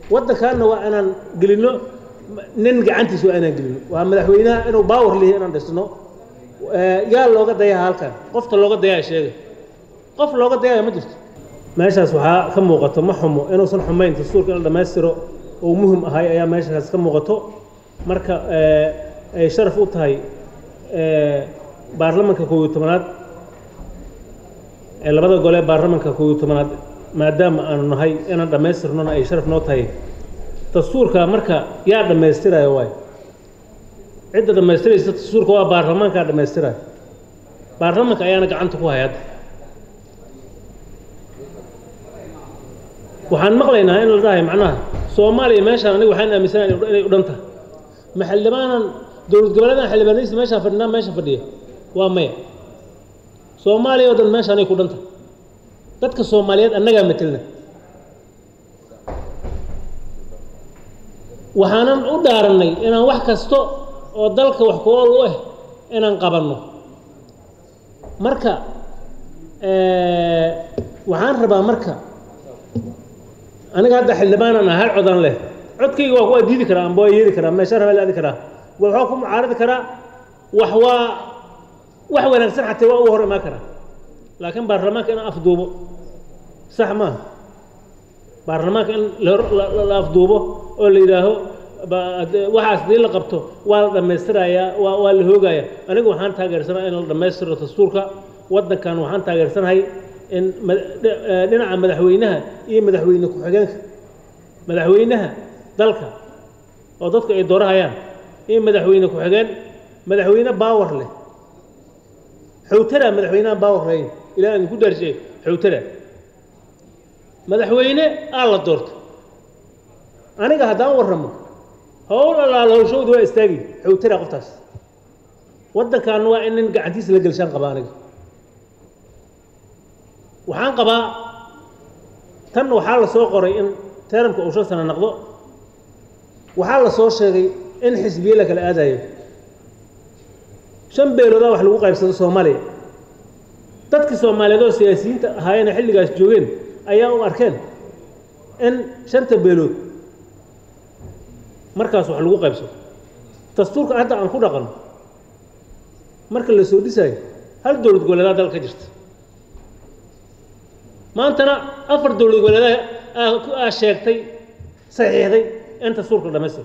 waddankaanna waa inaan gelino nin gacantiis waa inaan gelino waa madaxweynaha inuu baawar lihi inaan dhisno yaa looga dayaa halkan qofta looga dayaa sheega qof looga dayaya ma jirto meeshaas waxaa ka muuqato ma xumo inuusan xumayn dastuurka in la dhammaystiro oo muhim ahay ayaa meeshaas ka muuqato marka ay sharaf u tahay baarlamanka koob iyo tobanaad ee labada gole baarlamanka koob iyo tobanaad maadaama aanu nahay inaan dhammaystirnona ay sharaf noo tahay dastuurka marka yaa dhammaystirayo waay cidda dhammaystiraysa dastuurka waa baarlamaankaa dhammaystirayo baarlamanka ayaana gacanta ku hay hadda waxaan maqlaynaa in la dhahay macnaha soomaaliya meeshaan aniga waxaan aaminsanahay inay u dhan tahay ma xildhibaanan dowlad goboleedan xildhibaanadiisa meeshaan fadhinaa meesha fadhiya waa maya soomaaliya oo dhan meeshaanay ku dhan tahay dadka soomaaliyeed annagaa matelna waxaanan u dhaarannay inaan wax kasta oo dalka wax ku ool u ah inaan qabanno marka waxaan rabaa marka aniga hadda xildhibaanan ah hal codan leh codkayga waa waa diidi karaa amba waa yeeli karaa meesha rabaa la aadi karaa waxaa ku mucaaradi karaa wax waa wax wanaagsan xataa waa uga hor imaan karaa laakiin baarlamaanka inaan afduubo sax maaha baarlamaanka in la afduubo oo la yidhaaho waxaas dii la qabto waa la dhammaystirayaa waa waa la hoogayaa aniga waxaan taageersanaha in la dhammaystiro dastuurka waddankan waxaan taageersanahay in dhinaca madaxweynaha iyo madaxweyne ku-xigeenka madaxweynaha dalka oo dadku ay doorahayaan iyo madaxweyne ku-xigeen madaxweyne baawar leh xowtara madaxweyneha baawar lahayn ilaa aan ku daarshe xowtara madaxweyne aa la doorto aniga haddaan warramo howl allaala howshowda waa istaagi xowtara qoftaas waddankaana waa in nin gacantiisa la gelshaan qaba aniga waxaan qabaa tan waxaa la soo qoray in teramka uu shan sano noqdo waxaa la soo sheegay in xisbiye la kala aadayo shan beeloodaa wax lagu qaybsado soomaaliya dadkii soomaaliyeed oo siyaasiyiinta ahaayeenee xilligaas joogeen ayaa u arkeen in shanta beelood markaas wax lagu qaybsado dastuurka hadda aan ku dhaqano marka la soo dhisaayo hal dowlad goboleedaa dal ka jirta maantana afar dowlad goboleedaa aa sheegtay saxiixday in dastuurka dhamaystir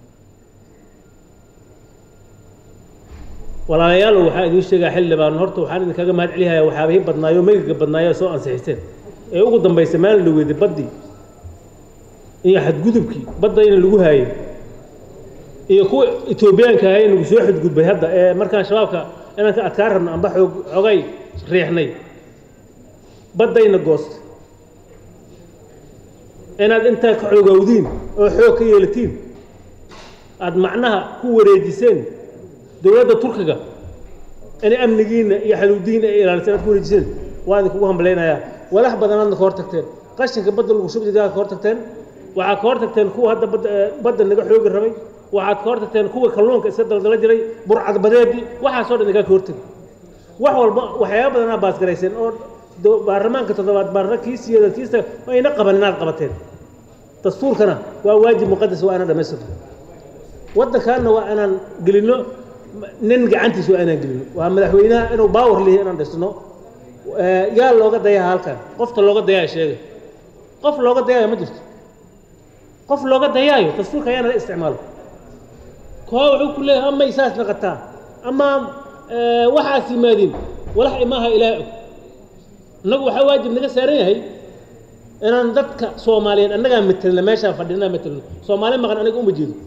walaalayaalow waxaa idiin sheegaa xildhibaan horta waxaan idinkaga mahad celihayaa waxyaabihii badnaayo megiga badnaayo soo ansixiseen ee ugu dambaysa maalin la weeday baddii iyo xadgudubkii badda in lagu haayay iyo kuwa etoobiyaanka ahay nagu soo xadgudbay hadda ee markaan shabaabka inaan ka adkaan rabno amba xoog xogay riixnay baddayna goosta inaad intaa ka xoogowdiin oo xoog ka yeelatiin aada macnaha ku wareejiseen dowladda turkiga inay amnigiina iyo xaluudihiina ay ilaaliseen aad ku wareejiseen waa idin kugu hambalaynayaa walax badanaadna ka hor tagteen qashinka badda lagu shubjidaa ka hor tagteen waxaad ka hor tagteen kuwa hadda badda badda naga xoogi rabay waxaad ka hor tagteen kuwa kalluunka iska daldala jiray burcad badeedii waxaasoo dhan igaa ka hortegi wax walba waxyaaba badanaa baasgarayseen oo baarlamaanka toddobaad baarla kiisiyeeda kiista ayna qaban inaad qabateen dastuurkana waa waajib muqadas waa inaan dhamaystirno waddankaanna waa inaan gelino nin gacantiis waa inaan gelino waa madaxweynaha inuu baawar lihi inaan dhisno yaa looga dayaa halkan qofta looga dayaa sheega qof looga dayaayo ma jirto qof looga dayaayo dastuurka ayaana la isticmaalo koo wuxuu ku leeyahay ama isaas naqataa ama waxaas yimaadiin walax imaaha ilaah og innagu waxaa waajib naga saaran yahay inaan dadka soomaaliyeed annagaa matelna meeshaan fadhinaa matelno soomaali maqan aniga uma jeedo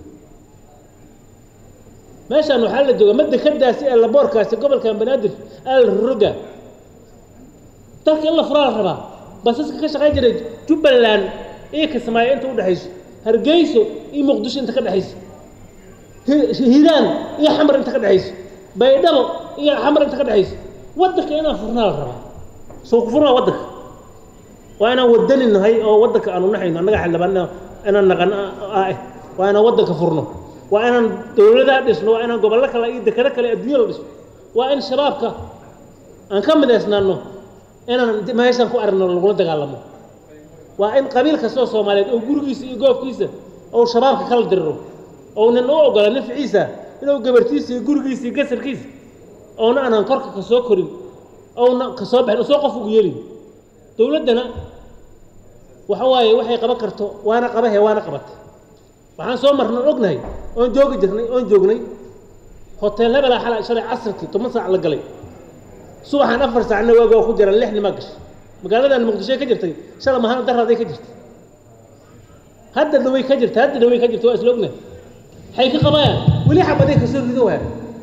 meeshaan waxaa la jooga madda kadaasi ee laboorkaasi gobolkan banaadir al roga dalka in la furaa la rabaa basaska ka shaqayn jiray jubbaland iyo kismaayo inta udhexayso hargeyso iyo muqdisho inta ka dhexayso hiiraan iyo xamar inta ka dhexayso baydhabo iyo xamar inta ka dhexayso waddanka inaan furnaa la rabaa soo ku furnaa waddanka waa inaan wadani nahay oo waddanka aanu naxayno annaga xildhibaan inaan naqan ah waa inaan waddanka furno waa inaan dowladaa dhisno waa inaan gobollo kale iyo dekado kale adduunya la dhisno waa in shabaabka aan ka midaysnaano inaan meeshaan ku aragno lagula dagaalamo waa in qabiil kastoo soomaaliyeed oo gurigiisa iyo goobkiisa ou shabaabka kala diriro ounan u ogola nafciisa inuu gabartiisa iyo gurigiisa iyo gasarkiisa ouna aanan korka ka soo korin ouna ka soo baxin soo qof ugu yeelin dowladdana waxa waaye waxay qaban karto waana qabahe waana qabata waxaan soo marnay ognahay oon joogi jirnay oon joognay hotel hebelaa xala shalay casirkii toban saac la galay subaxaan afar saacna waaga waa ku jira lix nimaa gashay magaaladan muqdisho ka jirtay shala mahana daraaday ka jirtay hadda dhaway ka jirta hadda dhaway ka jirta waa isla ognahay waxay ka qabayaan weli xabaday kasoo rido waa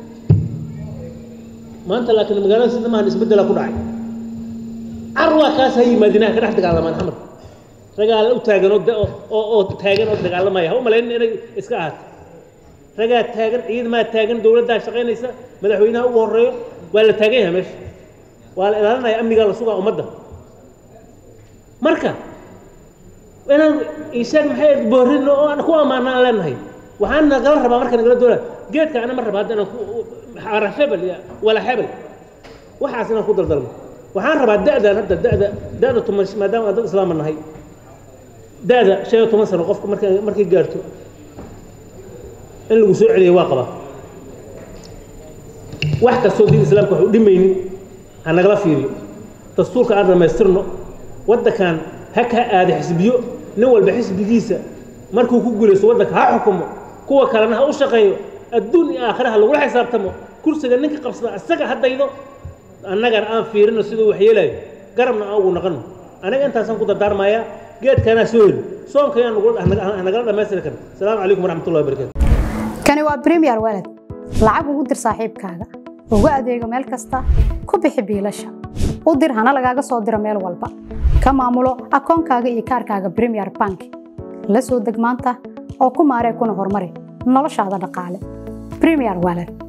maanta laakiin magaalada sida maahan isbeddela ku dhacay car waa kaas ha yimaadinaha ka dhex dagaalamaan xamar ragaa u taagan oo oo oo taagan oo dagaalamaya ha u malaynin inay iska ahaato ragaa taagan ciidmaa taagan dowladdaa shaqaynaysa madaxweynaha ugu horeeyo waa la taagan yahay meesha waa la ilaalinaya amnigaa la sugaa ummadda marka inaan ishaag maxay boorin oo aan ku ammaana aan leenahay waxaan nagala rabaa marka nagala doonaa geedka ana ma raba hadda inaan ku xara hebel wala hebel waxaas inaan ku daldalmo waxaan rabaa da'dan hadda da'da da'da tuman maadaama aan dad islaama nahay da'da shan iyo toban sano qofka markay markay gaarto in lagu soo celiyo waa qabaa wax kastoo diin islaamka wax u dhimaynin ha nagala fiiriyo dastuurka aan dhammaystirno waddankan ha ka aada xisbiyo nin walba xisbigiisa markuu ku guulaysto waddanka ha xukumo kuwa kalena ha u shaqeeyo adduun iyo aakhira ha lagula xisaabtamo kursiga ninka qabsada isaga ha daydo annagana aan fiirino siduu wax yeelayo garabna aan ugu naqano aniga intaasaan ku dardaarmayaa geedkaanaa soo heli soonka ayaan nagala dhammaystiri karna asalaamu calaykum waraxmatullahi wabarakatu kani waa premier walad lacag ugu dir saaxiibkaaga ugu adeego meel kasta ku bixi biilasha u dir hana lagaaga soo diro meel walba ka maamulo akoonkaaga iyo kaarkaaga premier bank la soo deg maanta oo ku maaree kuna horumari noloshaada dhaqaale premier walad